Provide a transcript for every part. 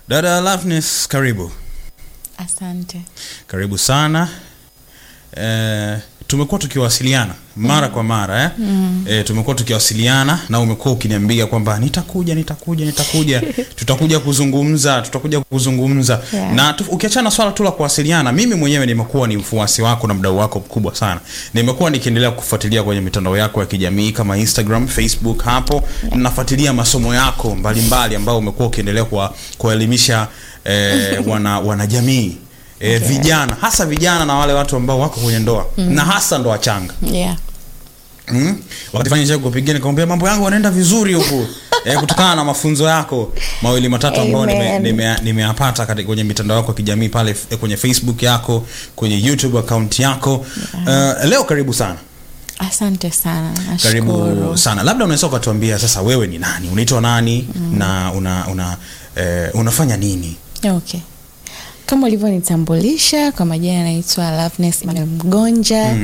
Dada Loveness, karibu Asante. karibu sana. E, tumekuwa tukiwasiliana mara kwa mara eh? mm. E, tumekuwa tukiwasiliana na umekuwa ukiniambia kwamba nitakuja nitakuja nitakuja tutakuja kuzungumza tutakuja kuzungumza Yeah. na tu, ukiachana swala tu la kuwasiliana, mimi mwenyewe nimekuwa ni mfuasi wako na mdau wako mkubwa sana. Nimekuwa nikiendelea kufuatilia kwenye mitandao yako ya kijamii kama Instagram, Facebook, hapo nafuatilia masomo yako mbalimbali ambao umekuwa ukiendelea kuwa- kuwaelimisha eh, wana wanajamii eh, Okay. vijana hasa vijana na wale watu ambao wako kwenye ndoa na hasa ndoa changa Yeah. mm? wakati fanya chako kupigia nikamwambia mambo yangu yanaenda vizuri huku eh, kutokana na mafunzo yako mawili matatu ambayo nime- Amen. nime- nimeyapata kati- kwenye mitandao yako ya kijamii pale eh, kwenye Facebook yako kwenye YouTube account yako uh, leo karibu sana Asante sana. karibu Nashukuru. sana labda unaweza ukatuambia sasa wewe ni nani unaitwa nani na una, una eh, unafanya nini Okay. Kama ulivyonitambulisha kwa majina naitwa Loveness Emmanuel Mgonja.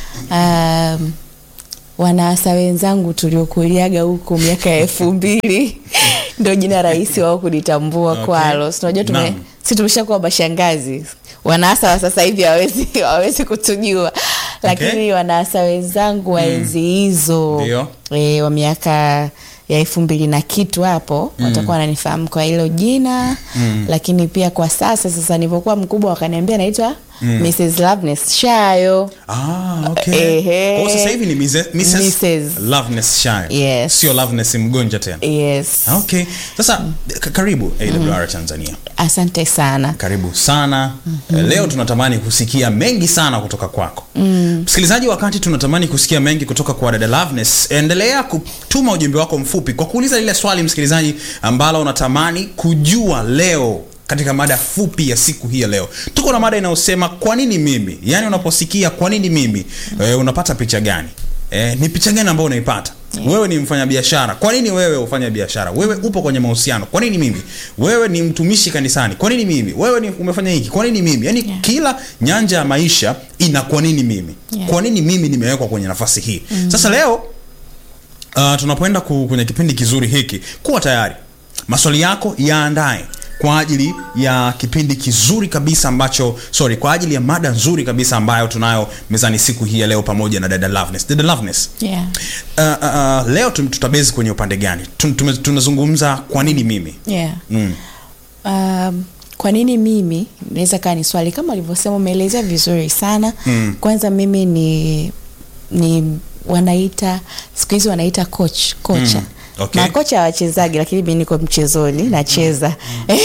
Um, wanaasa wenzangu tuliokuliaga huko miaka ya elfu mbili ndio jina rahisi wao kunitambua Okay. kwalo. Si unajua tume Naam. si tumeshakuwa mashangazi. Wanaasa wa sasa hivi hawezi hawezi kutujua, lakini wanaasa wenzangu wa enzi hizo Ndio. e, wa miaka ya elfu mbili na kitu hapo watakuwa wananifahamu kwa hilo jina lakini pia kwa sasa sasa nilivyokuwa mkubwa wakaniambia naitwa Mrs. Loveness Shayo Ah, okay. Ehe. Kwa hiyo sasa hivi ni Mrs. Mrs. Mrs. Loveness Shine. Yes. Sio Loveness mgonja tena. yes Okay. Sasa k- karibu AWR Tanzania. asante sana Karibu sana. Eh, Leo tunatamani kusikia mengi sana kutoka kwako. Msikilizaji, wakati tunatamani kusikia mengi kutoka kwa dada Loveness, endelea kutuma ujumbe wako mfupi kwa kuuliza lile swali msikilizaji ambalo unatamani kujua leo katika mada fupi ya siku hii ya leo. Tuko na mada inayosema kwa nini mimi? Yaani unaposikia kwa nini mimi, eh, unapata picha gani? Eh, ni picha gani ambayo unaipata? Wewe ni mfanyabiashara. Kwa nini wewe ufanya biashara? Wewe upo kwenye mahusiano. Kwa nini mimi? Wewe ni mtumishi kanisani. Kwa nini mimi? Wewe ni umefanya hiki. Kwa nini mimi? Yaani Yeah. kila nyanja ya maisha ina kwa nini mimi? Yeah. Kwa nini mimi nimewekwa kwenye nafasi hii? Sasa leo uh, tunapoenda ku, kwenye kipindi kizuri hiki, kuwa tayari. Maswali yako yaandae kwa ajili ya kipindi kizuri kabisa ambacho sorry, kwa ajili ya mada nzuri kabisa ambayo tunayo mezani siku hii ya leo pamoja na dada Loveness. Dada Loveness, yeah. uh, uh, uh, leo tum- tutabezi kwenye upande gani? Tum- tume- Tunazungumza kwa nini mimi? Yeah. Mm. Um, kwa nini mimi naweza kaa ni swali kama ulivyosema umeelezea vizuri sana Mm. kwanza mimi ni ni wanaita siku hizi wanaita coach kocha Mm. Okay. makocha hawachezaji lakini mi niko mchezoni nacheza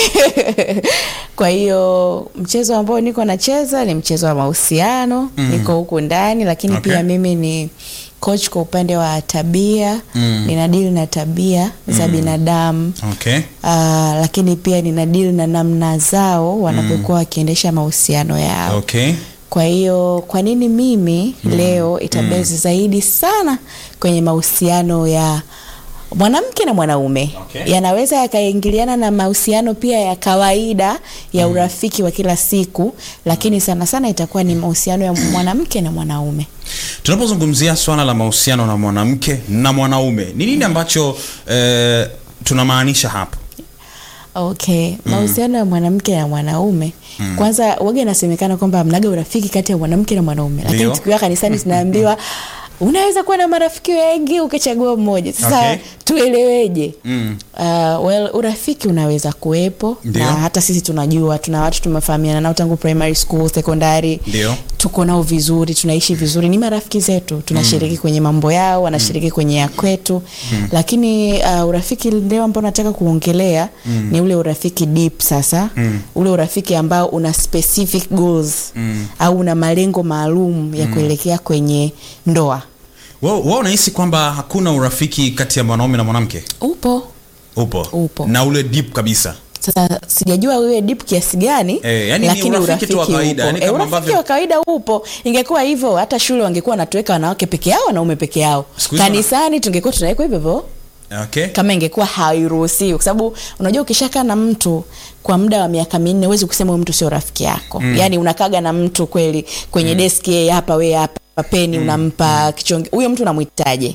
kwa hiyo mchezo ambao niko nacheza ni mchezo wa mahusiano niko huku ndani lakini Okay. pia mimi ni coach kwa upande wa tabia Mm. ninadili na tabia za binadamu Okay. Ah, lakini pia nina deal na namna zao wanapokuwa wakiendesha mahusiano yao Okay. kwa hiyo kwa nini mimi leo itabezi zaidi sana kwenye mahusiano ya mwanamke na mwanaume Okay. yanaweza yakaingiliana na mahusiano pia ya kawaida ya urafiki wa kila siku lakini sana sana itakuwa ni mahusiano ya mwanamke na mwanaume Tunapozungumzia swala la mahusiano na mwanamke na mwanaume, ni nini ambacho eh, tunamaanisha hapo? okay mahusiano ya mwanamke na mwanaume kwanza waga inasemekana kwamba mnaga urafiki kati ya mwanamke na mwanaume lakini Ndio. tukiwa kanisani tunaambiwa unaweza kuwa na marafiki wengi ukachagua mmoja sasa Okay. tueleweje Mm. Uh, well, urafiki unaweza kuwepo Ndio. na hata sisi tunajua tuna watu tumefahamiana nao tangu primary school sekondari Ndio. tuko nao vizuri tunaishi vizuri ni marafiki zetu tunashiriki kwenye mambo yao wanashiriki kwenye ya kwetu lakini uh, urafiki leo ambao nataka kuongelea ni ule urafiki deep sasa ule urafiki ambao una specific goals au una malengo maalum ya kuelekea kwenye ndoa Wewe wewe unahisi kwamba hakuna urafiki kati ya mwanaume na mwanamke? upo Upo. Upo. Na ule deep kabisa. sasa sijajua wewe deep kiasi gani Eh, yani ni lakini urafiki tu wa kawaida, upo. yani Eh, kama urafiki ambavyo- wa kawaida upo ingekuwa hivyo hata shule wangekuwa wanatuweka wanawake peke yao wanaume peke yao Siku hizi wana- kanisani tungekuwa tunawekwa hivyo hivyo Okay. kama ingekuwa hairuhusiwi kwa sababu unajua ukishakaa na mtu kwa muda wa miaka minne huwezi kusema huyu mtu sio rafiki yako mm. yaani unakaga na mtu kweli kwenye mm. deski yeye hapa wee hapa peni mm. unampa kichonge huyo mtu unamwitaje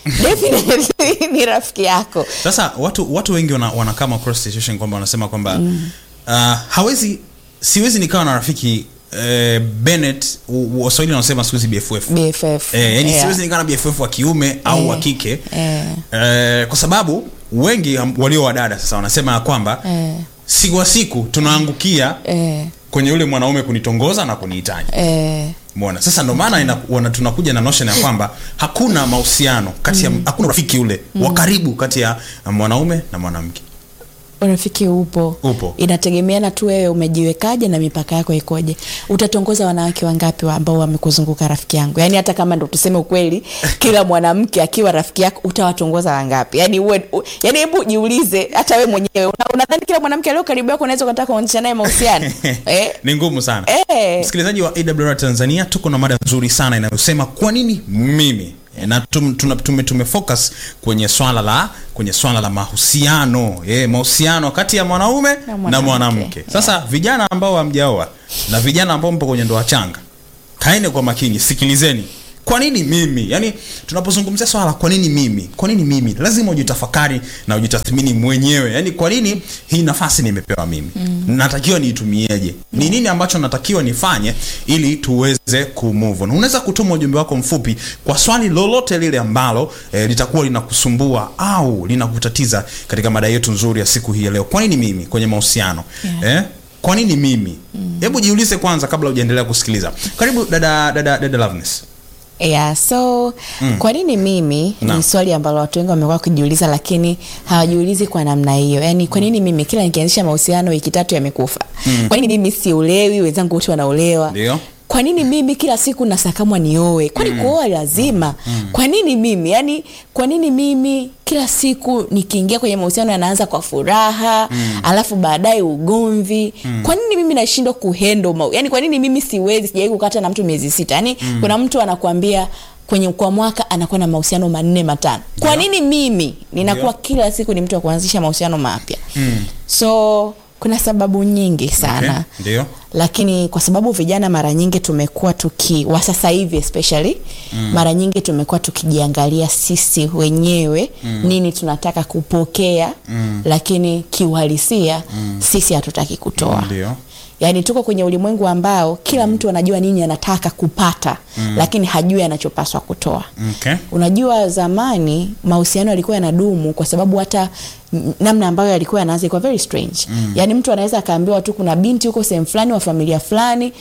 definitely ni rafiki yako sasa watu watu wengi wana, wana come across situation kwamba wanasema kwamba mm. uh, hawezi siwezi nikawa na rafiki eh, Bennett u- waswahili wanasema siku hizi bff bff Eh, yani Yeah. siwezi nikawa na bff wa kiume au Eh, wa kike eh. eh, kwa sababu wengi am- walio wadada sasa wanasema ya kwamba Eh. siku wa siku tunaangukia eh, kwenye yule mwanaume kunitongoza na kunihitaji eh, Umeona? Sasa ndo maana ina- wana- tunakuja na notion ya kwamba hakuna mahusiano kati ya hakuna urafiki ule wa karibu kati ya mwanaume na mwanamke. urafiki upo Upo. inategemeana tu wewe umejiwekaje na mipaka yako ikoje utatongoza wanawake wangapi wa ambao wamekuzunguka rafiki yangu yaani hata kama ndo tuseme ukweli kila mwanamke akiwa rafiki yako utawatongoza wangapi yaani uwe u, yaani hebu jiulize hata we mwenyewe Una- unadhani kila mwanamke alio karibu yako unaweza ukataka kuanzisha naye mahusiano eh? Ni ngumu sana. Eh. Msikilizaji wa AWR Tanzania, tuko na mada nzuri sana inayosema kwa nini mimi E, na tum, tuna, tume, tume focus kwenye swala la kwenye swala la mahusiano e, mahusiano kati ya mwanaume na mwanamke. mwanamke. Sasa vijana ambao hamjaoa na vijana ambao mpo kwenye ndoa changa, kaeni kwa makini, sikilizeni. Kwa nini mimi? Yaani tunapozungumzia swala la kwa nini mimi? Kwa nini mimi? Lazima ujitafakari na ujitathmini mwenyewe. Yaani kwa nini hii nafasi nimepewa mimi? Mm. Natakiwa niitumieje? Ni nini ambacho natakiwa nifanye ili tuweze kumove on? Unaweza kutuma ujumbe wako mfupi kwa swali lolote lile ambalo eh, litakuwa linakusumbua au linakutatiza katika mada yetu nzuri ya siku hii ya leo. Kwa nini mimi kwenye mahusiano? Yeah. Eh? Kwa nini mimi? Hebu jiulize kwanza kabla hujaendelea kusikiliza. Karibu dada dada dada Loveness. yeah, so mm. kwa nini mimi Naam. ni swali ambalo watu wengi wamekuwa kujiuliza lakini hawajiulizi kwa namna hiyo yaani kwa nini mimi kila nikianzisha mahusiano wiki tatu yamekufa mm. kwa nini mimi siolewi wenzangu wote wanaolewa Ndio. kwa nini mimi kila siku nasakamwa nioe kwani mm. kuoa lazima mm. kwa nini mimi yani kwa nini mimi kila siku nikiingia kwenye mahusiano yanaanza kwa furaha mm. alafu baadaye ugomvi mm. kwa nini mimi nashindwa kuhendo mau yani kwa nini mimi siwezi sijawai kukata na mtu miezi sita yani mm. kuna mtu anakuambia kwenye kwa mwaka anakuwa na mahusiano manne matano kwa Ndio. nini mimi ninakuwa Ndio. kila siku ni mtu wa kuanzisha mahusiano mapya mm. so kuna sababu nyingi sana Okay. Ndio. lakini kwa sababu vijana mara nyingi tumekuwa tuki wa sasa hivi especially mm. mara nyingi tumekuwa tukijiangalia sisi wenyewe mm. nini tunataka kupokea mm. lakini kiuhalisia mm. sisi hatutaki kutoa Ndio. yaani tuko kwenye ulimwengu ambao kila mtu anajua nini anataka kupata mm. lakini hajui anachopaswa kutoa Okay. unajua zamani mahusiano yalikuwa yanadumu kwa sababu hata n- namna ambayo yalikuwa yanaanza ilikuwa very strange mm. yaani mtu anaweza akaambiwa tu kuna binti huko sehemu fulani wa familia fulani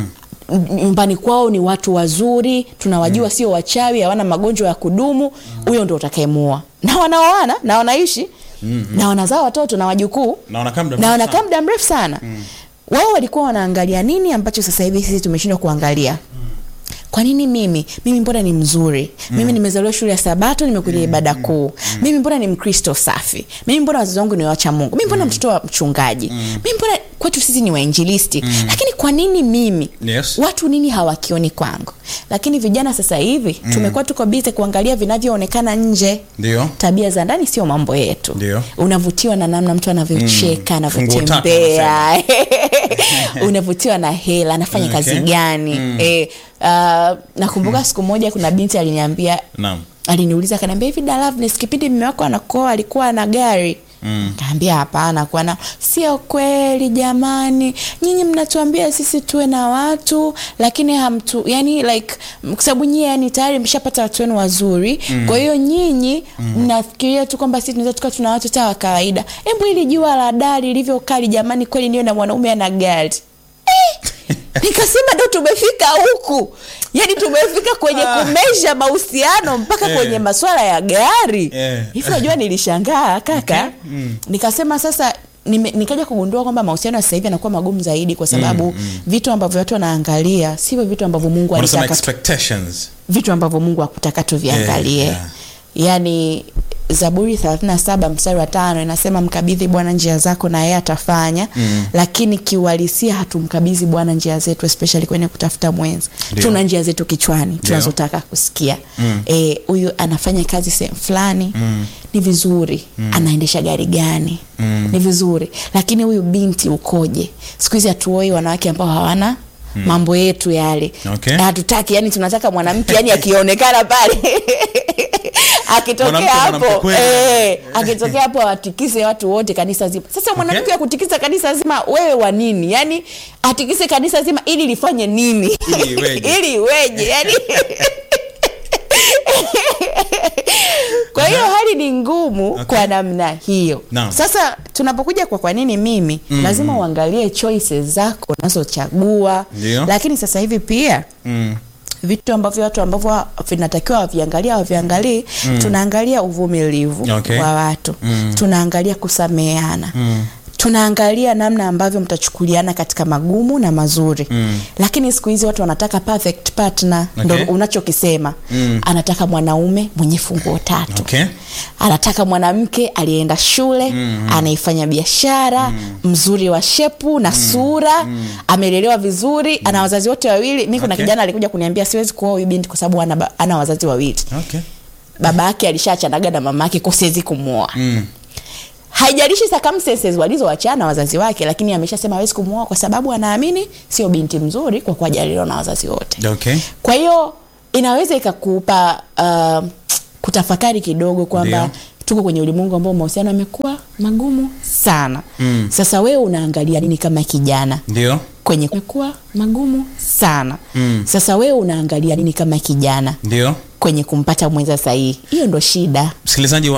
Mhm. nyumbani kwao ni watu wazuri tunawajua sio wachawi hawana magonjwa ya kudumu huyo ndo utakayemuoa na wanaoana na wanaishi mm-hmm. na wanazaa watoto na wajukuu Na wanakaa muda na mrefu wanakaa sana. muda mrefu sana mm. wao walikuwa wanaangalia nini ambacho sasa hivi sisi tumeshindwa kuangalia kwa nini mimi mimi mbona ni mzuri mm. mimi nimezaliwa shule ya sabato nimekuja mm. ibada kuu mm. mimi mbona ni mkristo safi mimi mbona wazazi wangu ni wacha mungu mimi mbona mm. mtoto wa mchungaji mm. mimi mbona kwetu sisi ni wainjilisti mm. lakini kwa nini mimi Yes. watu nini hawakioni kwangu lakini vijana sasa hivi mm. tumekuwa tuko bize kuangalia vinavyoonekana nje Ndio. tabia za ndani sio mambo yetu Ndio. unavutiwa na namna mtu anavyocheka Mm. Funguo tatu anavyotembea unavutiwa na hela anafanya Okay. kazi gani Mm. eh, uh, nakumbuka siku moja kuna binti aliniambia Naam. aliniuliza akaniambia hivi da Loveness, kipindi mme wako anakoa alikuwa na gari Mm. kaambia hapana kuwa na sio kweli jamani nyinyi mnatuambia sisi tuwe na watu lakini hamtu yani like m- kwa sababu nyie yani tayari mshapata watu wenu wazuri mm. kwa hiyo nyinyi mnafikiria tu kwamba sisi tunaweza tukawa tuna watu ta wa kawaida hebu ili jua la dari lilivyo kali jamani kweli niyo na mwanaume ana gari nikasema ndo tumefika huku yani tumefika kwenye kumesha mahusiano mpaka Eh. kwenye maswala ya gari Eh. hivi unajua nilishangaa kaka nikasema sasa nime, nikaja kugundua kwamba mahusiano ya sasa hivi yanakuwa magumu zaidi kwa sababu mm, mm. vitu ambavyo watu wanaangalia sivyo vitu ambavyo mungu Wanasema alitaka tu- expectations. vitu ambavyo mungu hakutaka tuviangalie Eh, yeah. yaani zaburi 37 mstari wa tano inasema mkabidhi bwana njia zako na yeye atafanya mm. lakini kiuhalisia hatumkabidhi bwana njia zetu especially kwenye kutafuta mwenza Ndio. tuna njia zetu kichwani tunazotaka kusikia Eh, huyu anafanya kazi sehemu fulani mm. ni vizuri mm. anaendesha gari gani mm. ni vizuri lakini huyu binti ukoje siku hizi hatuoi wanawake ambao hawana mambo yetu yale Okay. hatutaki yani tunataka mwanamke yani akionekana pale akitokea Mwanamke, mwanamke hapo kweli. eh, akitokea hapo awatikise watu wote kanisa zima sasa mwanamke Okay. wa kutikisa kanisa zima wewe wa nini yani atikise kanisa zima ili lifanye nini Ili iweje? ili iweje yani kwa hiyo hali ni ngumu Okay. kwa namna hiyo Naam. sasa tunapokuja kwa kwa nini mimi mm. lazima uangalie choices zako unazochagua Ndio. lakini sasa hivi pia Mm. vitu ambavyo watu ambavyo vinatakiwa waviangalia waviangalii mm. tunaangalia uvumilivu Okay. wa watu Mm. tunaangalia kusameheana Mm. tunaangalia namna ambavyo mtachukuliana katika magumu na mazuri Mm. lakini siku hizi watu wanataka perfect partner Okay. ndo unachokisema Mm. anataka mwanaume mwenye funguo tatu Okay. anataka mwanamke aliyeenda shule mm. anaifanya biashara mm. mzuri wa shepu na sura mm. amelelewa vizuri ana wazazi wote wawili mi kuna Okay. kijana alikuja kuniambia siwezi kuoa huyu binti kwa sababu ana, ba- ana wazazi wawili Okay. baba yake alishachanaga na mama yake ko siwezi kumwoa Mm. haijalishi circumstances walizowachana wazazi wake lakini ameshasema hawezi kumwoa kwa sababu anaamini sio binti mzuri kwa kuwa hajalelewa na wazazi wote Okay. kwa hiyo inaweza ikakupa uh, kutafakari kidogo kwamba Ndio. tuko kwenye ulimwengu ambao mahusiano yamekuwa magumu sana Mm. sasa wewe unaangalia nini kama kijana Ndio. kwenye kumekuwa magumu sana Mm. sasa wewe unaangalia nini kama kijana Ndio. kwenye kumpata mwenza sahihi hiyo ndo shida Msikilizaji wa